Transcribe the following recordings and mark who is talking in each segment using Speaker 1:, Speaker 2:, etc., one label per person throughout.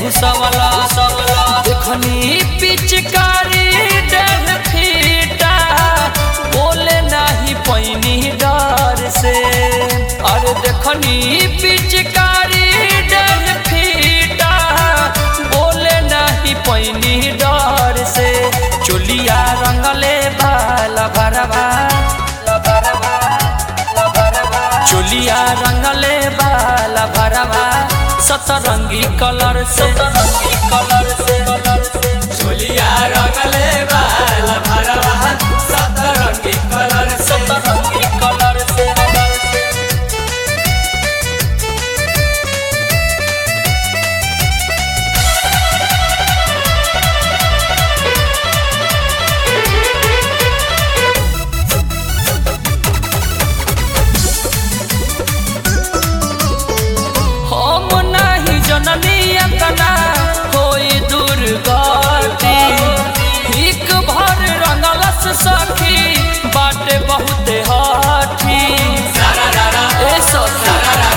Speaker 1: घुसवला देखनी पिचकारी डर फीटा बोले नहीं पैनी डर से अरे देखनी पिचकारी डर फीटा बोले नहीं पैनी डर से चोलिया रंगले बाला भरवा चोलिया रंगले बाला भरवा सतरंगी कलर से कलर से कलर से
Speaker 2: चोलिया रंगले बाल भरवा सतरंगी कलर से
Speaker 1: सतरंगी कलर से कलर से हम नाही जननी अतना कोई दुर्गति एक भर रंगलस सखी बाटे बहुते हाथी ए सखी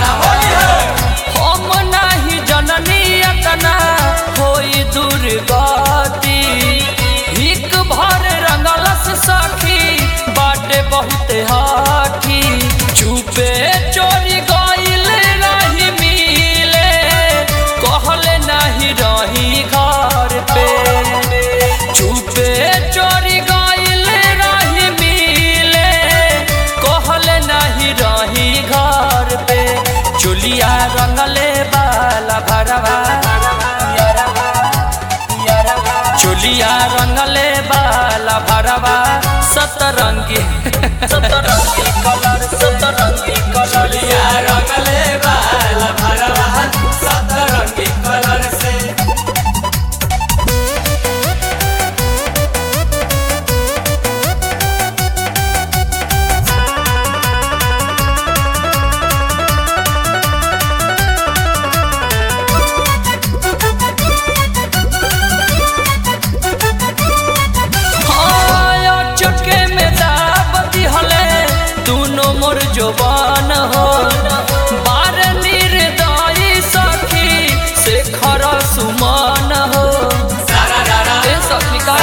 Speaker 1: हम नाही जननी अतना कोई दुर्गति एक भर रंगलस सखी बाटे बहुते हाथी चुपे चोरी गइल रही मिले कहले नहीं रही घर पे चुपे चोरी गइल रही मिले कहले नहीं रही घर पे चुलिया रंगले बाला भरवा चुलिया रंगले बाला भरवा सतरंगी सतरंगी कलर सतरंगी कलर
Speaker 2: चोलिया रंगले बाल भरवा सतरंगी कलर से
Speaker 1: हाँ, चुटके में दाब दिहले दोनों मोर जोबान हो बार निर्दयी सखी से खर सुमान हो ए सखी का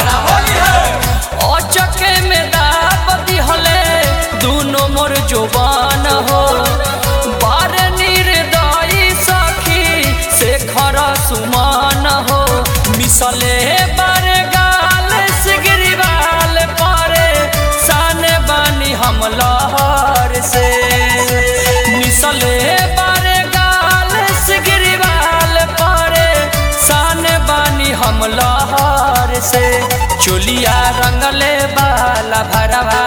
Speaker 1: चके में दाब दिहले दोनों मोर जोबान हो बार निर्दयी सखी से खर सुमान हो मिसले बार गाल सिगरीवाल पारे साने बानी हम लहर से मिसले बार गाल सिगरीवाल पारे साने बानी हम लहर से चोलिया रंगले बाला भरवा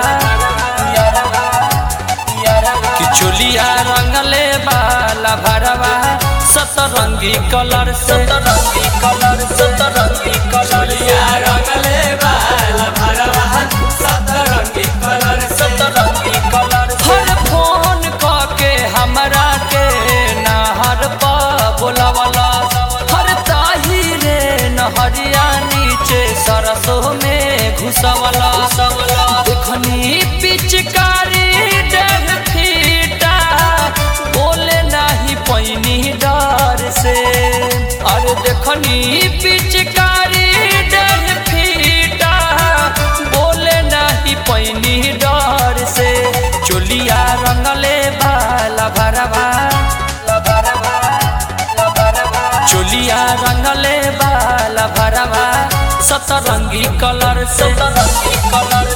Speaker 1: कि चोलिया रंगले बाला भरवा सतरंगी कलर से सतरंगी कलर सतरंगी कलर
Speaker 2: चोलिया रंगले बाल भरवा सतरंगी कलर से
Speaker 1: सतरंगी कलर हर फोन के हमरा के नहर पा बोलावला हर ताही रे नहरिया नीचे सरसों में घुसवला देखनी पिचकारी डर फीटा बोले नहीं पैनी डर से अरे देखनी पिचकारी डर फीटा बोले नहीं पैनी डर से चोलिया रंगले बाला भरवा चोलिया रंगले बाला भरवा सतरंगी कलर से सतरंगी कलर